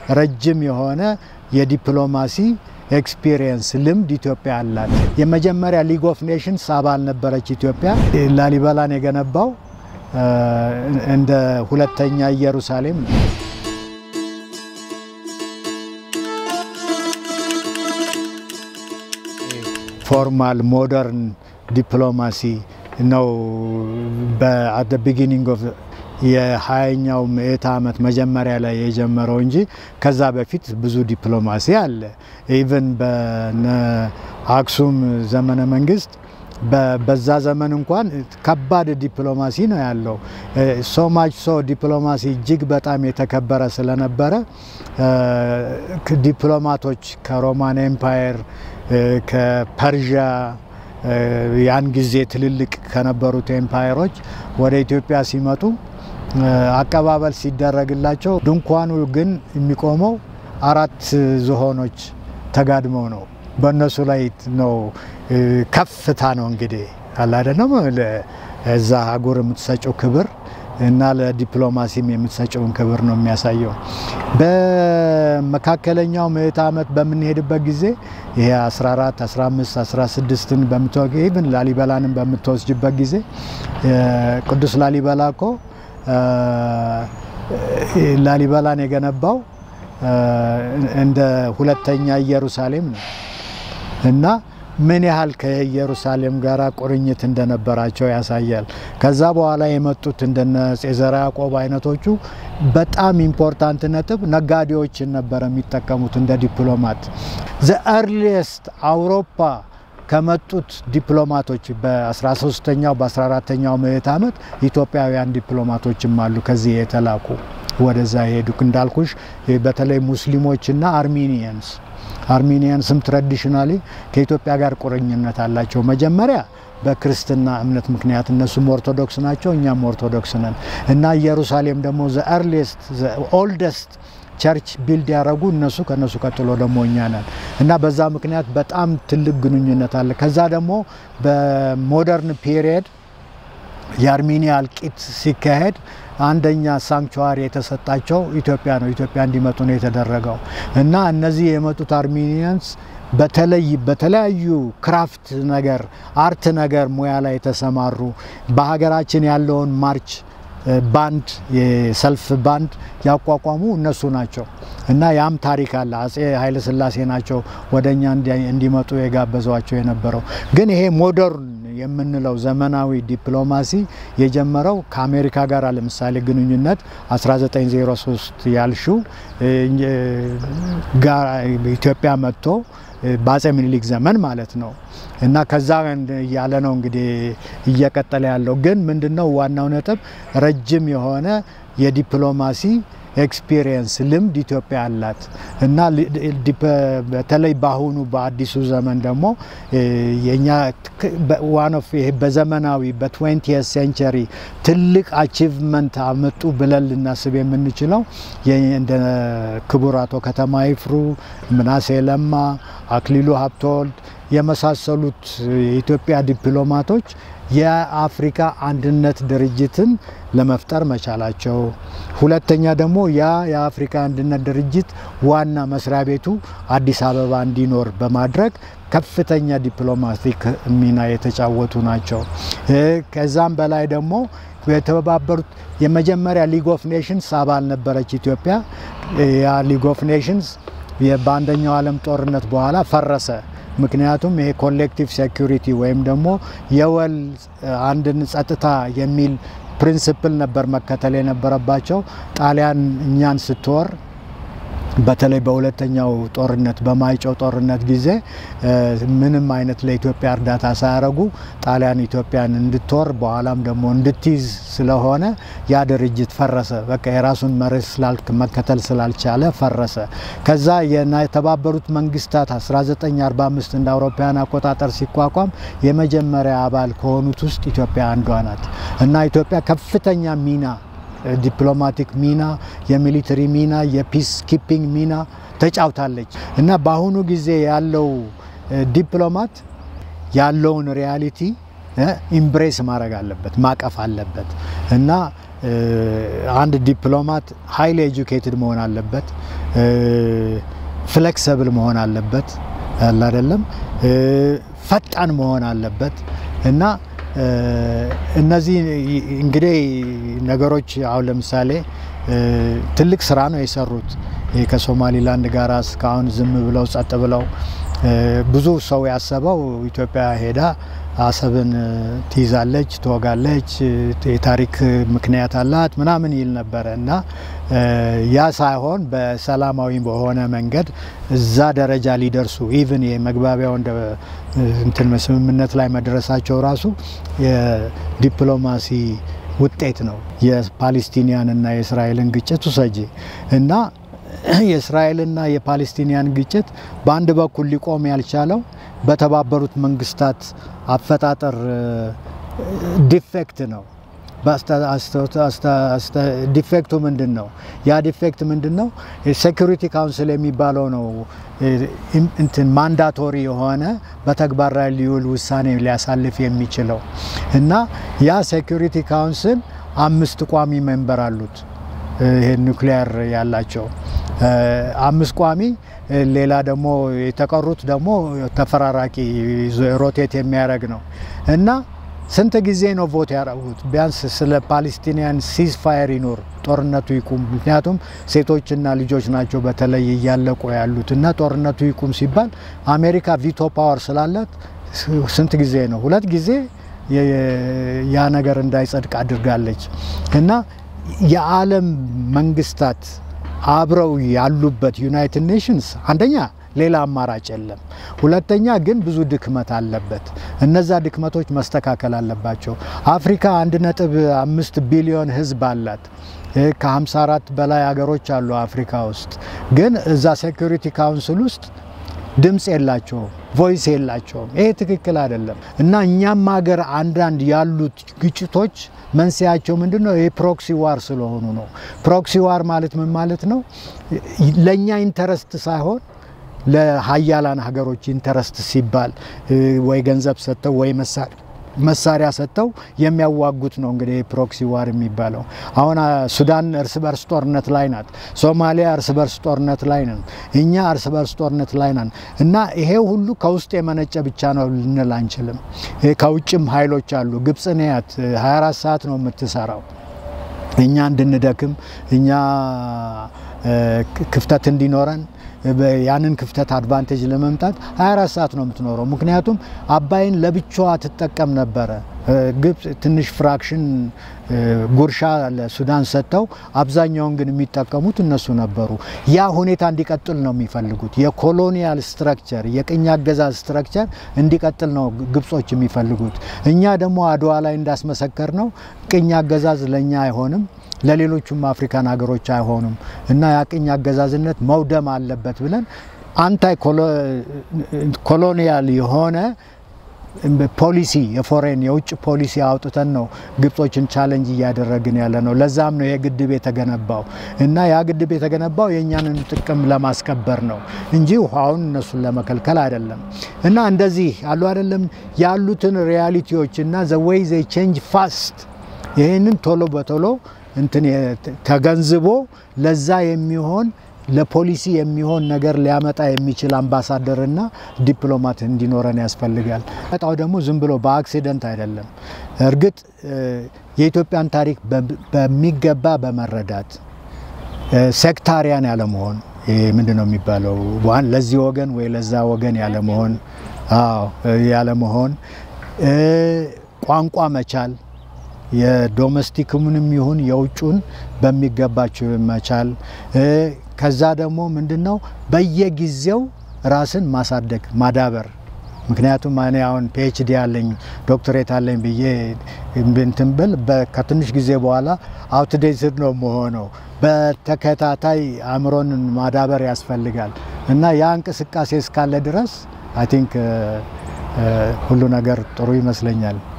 ረጅም የሆነ የዲፕሎማሲ ኤክስፒሪየንስ ልምድ ኢትዮጵያ አላት። የመጀመሪያ ሊግ ኦፍ ኔሽንስ አባል ነበረች ኢትዮጵያ። ላሊበላን የገነባው እንደ ሁለተኛ ኢየሩሳሌም ነው። ፎርማል ሞደርን ዲፕሎማሲ ነው በአት ቢጊኒንግ ኦፍ የሀያኛው ምዕተ ዓመት መጀመሪያ ላይ የጀመረው እንጂ ከዛ በፊት ብዙ ዲፕሎማሲ አለ። ኢቨን በነ አክሱም ዘመነ መንግስት በዛ ዘመን እንኳን ከባድ ዲፕሎማሲ ነው ያለው። ሶ ማች ሶ ዲፕሎማሲ እጅግ በጣም የተከበረ ስለነበረ ዲፕሎማቶች ከሮማን ኤምፓየር ከፐርዣ ያን ጊዜ ትልልቅ ከነበሩት ኤምፓየሮች ወደ ኢትዮጵያ ሲመጡ አቀባበል ሲደረግላቸው ድንኳኑ ግን የሚቆመው አራት ዝሆኖች ተጋድመው ነው። በእነሱ ላይ ነው ከፍታ ነው እንግዲህ አላደለም እዛ አህጉር የምትሰጨው ክብር እና ለዲፕሎማሲም የምትሰጨውን ክብር ነው የሚያሳየው። በመካከለኛው ምዕተ ዓመት በምንሄድበት ጊዜ ይሄ 14፣ 15፣ 16ን በምትወግ ኢቭን ላሊበላንም በምትወስጅበት ጊዜ ቅዱስ ላሊበላ እኮ ላሊበላን የገነባው እንደ ሁለተኛ ኢየሩሳሌም ነው እና ምን ያህል ከኢየሩሳሌም ጋር ቁርኝት እንደነበራቸው ያሳያል። ከዛ በኋላ የመጡት እንደነ ጼዘራ ያዕቆብ አይነቶቹ በጣም ኢምፖርታንት ነጥብ ነጋዴዎችን ነበረ የሚጠቀሙት እንደ ዲፕሎማት። ዘ ኤርሊየስት አውሮፓ ከመጡት ዲፕሎማቶች በ13ኛው በ14ኛው ምዕት ዓመት ኢትዮጵያውያን ዲፕሎማቶችም አሉ ከዚህ የተላኩ ወደዛ የሄዱ እንዳልኩሽ በተለይ ሙስሊሞችና አርሜኒየንስ አርሜኒያንስም ትራዲሽናሊ ከኢትዮጵያ ጋር ቁርኝነት አላቸው። መጀመሪያ በክርስትና እምነት ምክንያት እነሱም ኦርቶዶክስ ናቸው፣ እኛም ኦርቶዶክስ ነን እና ኢየሩሳሌም ደግሞ ዘ ኤርሊየስት ኦልደስት ቸርች ቢልድ ያደረጉ እነሱ ከነሱ ቀጥሎ ደግሞ እኛ ነን እና በዛ ምክንያት በጣም ትልቅ ግንኙነት አለ። ከዛ ደግሞ በሞደርን ፒሪየድ የአርሜኒያ እልቂት ሲካሄድ አንደኛ ሳንክቹዋሪ የተሰጣቸው ኢትዮጵያ ነው። ኢትዮጵያ እንዲመጡ ነው የተደረገው እና እነዚህ የመጡት አርሜኒያንስ በተለይ በተለያዩ ክራፍት ነገር አርት ነገር ሙያ ላይ የተሰማሩ በሀገራችን ያለውን ማርች ባንድ የሰልፍ ባንድ ያቋቋሙ እነሱ ናቸው እና ያም ታሪክ አለ። አጼ ኃይለሥላሴ ናቸው ወደ እኛ እንዲመጡ የጋበዟቸው የነበረው። ግን ይሄ ሞደርን የምንለው ዘመናዊ ዲፕሎማሲ የጀመረው ከአሜሪካ ጋር ለምሳሌ ግንኙነት 1903 ያልሽው ኢትዮጵያ መጥቶ በአጼ ምኒልክ ዘመን ማለት ነው እና ከዛ እያለ ነው እንግዲህ እየቀጠለ ያለው። ግን ምንድነው ዋናው ነጥብ ረጅም የሆነ የዲፕሎማሲ ኤክስፒሪየንስ ልምድ ኢትዮጵያ አላት እና በተለይ በአሁኑ በአዲሱ ዘመን ደግሞ የኛ ዋን ኦፍ ይሄ በዘመናዊ በትዌንቲየት ሴንቸሪ ትልቅ አቺቭመንት አመጡ ብለን ልናስብ የምንችለው እንደ ክቡር አቶ ከተማ ይፍሩ፣ ምናሴ ለማ፣ አክሊሉ ሀብተወልድ የመሳሰሉት የኢትዮጵያ ዲፕሎማቶች የአፍሪካ አንድነት ድርጅትን ለመፍጠር መቻላቸው፣ ሁለተኛ ደግሞ ያ የአፍሪካ አንድነት ድርጅት ዋና መስሪያ ቤቱ አዲስ አበባ እንዲኖር በማድረግ ከፍተኛ ዲፕሎማቲክ ሚና የተጫወቱ ናቸው። ከዛም በላይ ደግሞ የተባበሩት የመጀመሪያ ሊግ ኦፍ ኔሽንስ አባል ነበረች ኢትዮጵያ። ያ ሊግ ኦፍ ኔሽንስ በአንደኛው ዓለም ጦርነት በኋላ ፈረሰ። ምክንያቱም ይሄ ኮሌክቲቭ ሴኩሪቲ ወይም ደግሞ የወል አንድን ጸጥታ የሚል ፕሪንስፕል ነበር መከተል የነበረባቸው። ጣሊያን እኛን ስትወር በተለይ በሁለተኛው ጦርነት በማይጨው ጦርነት ጊዜ ምንም አይነት ለኢትዮጵያ እርዳታ ሳያደርጉ ጣሊያን ኢትዮጵያን እንድትወር በኋላም ደግሞ እንድትይዝ ስለሆነ ያ ድርጅት ፈረሰ። በቃ የራሱን መርህ ስላልክ መከተል ስላልቻለ ፈረሰ። ከዛ የተባበሩት መንግስታት 1945 እንደ አውሮፓውያን አቆጣጠር ሲቋቋም የመጀመሪያ አባል ከሆኑት ውስጥ ኢትዮጵያ አንዷ ናት እና ኢትዮጵያ ከፍተኛ ሚና ዲፕሎማቲክ ሚና፣ የሚሊተሪ ሚና፣ የፒስ ኪፒንግ ሚና ተጫውታለች እና በአሁኑ ጊዜ ያለው ዲፕሎማት ያለውን ሪያሊቲ ኢምብሬስ ማድረግ አለበት፣ ማቀፍ አለበት እና አንድ ዲፕሎማት ሀይሊ ኤጁኬትድ መሆን አለበት፣ ፍሌክሰብል መሆን አለበት አለ አይደለም፣ ፈጣን መሆን አለበት እና እነዚህ እንግዲህ ነገሮች አሁን ለምሳሌ ትልቅ ስራ ነው የሰሩት ከሶማሊላንድ ጋር እስካሁን ዝም ብለው ጸጥ ብለው ብዙ ሰው ያሰበው ኢትዮጵያ ሄዳ አሰብን ትይዛለች፣ ትወጋለች፣ የታሪክ ምክንያት አላት ምናምን ይል ነበረ እና ያ ሳይሆን በሰላማዊ በሆነ መንገድ እዛ ደረጃ ሊደርሱ ኢቭን የመግባቢያው እንደ እንትን ስምምነት ላይ መድረሳቸው ራሱ የዲፕሎማሲ ውጤት ነው። የፓሌስቲኒያንና የእስራኤልን ግጭት ውሰጂ እና የእስራኤልና የፓሌስቲኒያን ግጭት በአንድ በኩል ሊቆም ያልቻለው በተባበሩት መንግስታት አፈጣጠር ዲፌክት ነው። ዲፌክቱ ምንድን ነው? ያ ዲፌክት ምንድን ነው? ሴኩሪቲ ካውንስል የሚባለው ነው እንትን ማንዳቶሪ የሆነ በተግባር ላይ ሊውል ውሳኔ ሊያሳልፍ የሚችለው እና ያ ሴኩሪቲ ካውንስል አምስት ቋሚ ሜምበር አሉት። ይሄ ኒውክሊየር ያላቸው አምስት ቋሚ ሌላ ደግሞ የተቀሩት ደግሞ ተፈራራቂ ሮቴት የሚያደርግ ነው እና ስንት ጊዜ ነው ቮት ያደረጉት? ቢያንስ ስለ ፓሌስቲኒያን ሲዝ ፋየር ይኖር ጦርነቱ ይቁም። ምክንያቱም ሴቶችና ልጆች ናቸው በተለይ እያለቁ ያሉት እና ጦርነቱ ይቁም ሲባል አሜሪካ ቪቶ ፓወር ስላላት ስንት ጊዜ ነው? ሁለት ጊዜ ያ ነገር እንዳይጸድቅ አድርጋለች እና የዓለም መንግስታት አብረው ያሉበት ዩናይትድ ኔሽንስ አንደኛ ሌላ አማራጭ የለም። ሁለተኛ ግን ብዙ ድክመት አለበት። እነዛ ድክመቶች መስተካከል አለባቸው። አፍሪካ አንድ ነጥብ አምስት ቢሊዮን ህዝብ አላት። ከ54 በላይ ሀገሮች አሉ አፍሪካ ውስጥ። ግን እዛ ሴኩሪቲ ካውንስል ውስጥ ድምፅ የላቸውም፣ ቮይስ የላቸውም። ይሄ ትክክል አይደለም እና እኛም ሀገር አንዳንድ ያሉት ግጭቶች መንስያቸው ምንድን ነው? የፕሮክሲ ዋር ስለሆኑ ነው። ፕሮክሲ ዋር ማለት ምን ማለት ነው? ለእኛ ኢንተረስት ሳይሆን ለሀያላን ሀገሮች ኢንተረስት ሲባል ወይ ገንዘብ ሰጥተው ወይ መሳሪያ ሰጥተው የሚያዋጉት ነው። እንግዲህ ፕሮክሲ ዋር የሚባለው አሁን ሱዳን እርስ በርስ ጦርነት ላይ ናት። ሶማሊያ እርስ በርስ ጦርነት ላይ ነን። እኛ እርስ በርስ ጦርነት ላይ ነን እና ይሄ ሁሉ ከውስጥ የመነጨ ብቻ ነው ልንል አንችልም። ከውጭም ኃይሎች አሉ። ግብፅን ያት 24 ሰዓት ነው የምትሰራው እኛ እንድንደክም እኛ ክፍተት እንዲኖረን ያንን ክፍተት አድቫንቴጅ ለመምጣት 24 ሰዓት ነው የምትኖረው። ምክንያቱም አባይን ለብቻዋ ትጠቀም ነበረ። ግብፅ ትንሽ ፍራክሽን ጉርሻ ለሱዳን ሰጥተው አብዛኛውን ግን የሚጠቀሙት እነሱ ነበሩ። ያ ሁኔታ እንዲቀጥል ነው የሚፈልጉት። የኮሎኒያል ስትራክቸር የቅኝ አገዛዝ ስትራክቸር እንዲቀጥል ነው ግብጾች የሚፈልጉት። እኛ ደግሞ አድዋ ላይ እንዳስመሰከር ነው ቅኝ አገዛዝ ለእኛ አይሆንም ለሌሎቹም አፍሪካን ሀገሮች አይሆኑም እና የቅኝ አገዛዝነት መውደም አለበት ብለን አንታይ ኮሎኒያል የሆነ ፖሊሲ የፎሬን የውጭ ፖሊሲ አውጥተን ነው ግብጾችን ቻለንጅ እያደረግን ያለ ነው። ለዛም ነው የግድብ የተገነባው እና ያ ግድብ የተገነባው የእኛንን ጥቅም ለማስከበር ነው እንጂ ውሃውን እነሱን ለመከልከል አይደለም። እና እንደዚህ አሉ አይደለም ያሉትን ሪያሊቲዎች እና ዘ ዌይ ዘ ቼንጅ ፋስት ይህንን ቶሎ በቶሎ እንትን ተገንዝቦ ለዛ የሚሆን ለፖሊሲ የሚሆን ነገር ሊያመጣ የሚችል አምባሳደርና ዲፕሎማት እንዲኖረን ያስፈልጋል። መጣው ደግሞ ዝም ብሎ በአክሲደንት አይደለም። እርግጥ የኢትዮጵያን ታሪክ በሚገባ በመረዳት ሴክታሪያን ያለመሆን ምንድን ነው የሚባለው ለዚህ ወገን ወይ ለዛ ወገን ያለመሆን ያለመሆን ቋንቋ መቻል የዶሜስቲክሙንም ይሁን የውጩን በሚገባቸው መቻል። ከዛ ደግሞ ምንድን ነው በየጊዜው ራስን ማሳደግ ማዳበር። ምክንያቱም እኔ አሁን ፒኤችዲ አለኝ ዶክትሬት አለኝ ብዬ እንትን ብል ከትንሽ ጊዜ በኋላ አውትዴትድ ነው መሆነው። በተከታታይ አእምሮን ማዳበር ያስፈልጋል እና ያ እንቅስቃሴ እስካለ ድረስ አይ ቲንክ ሁሉ ነገር ጥሩ ይመስለኛል።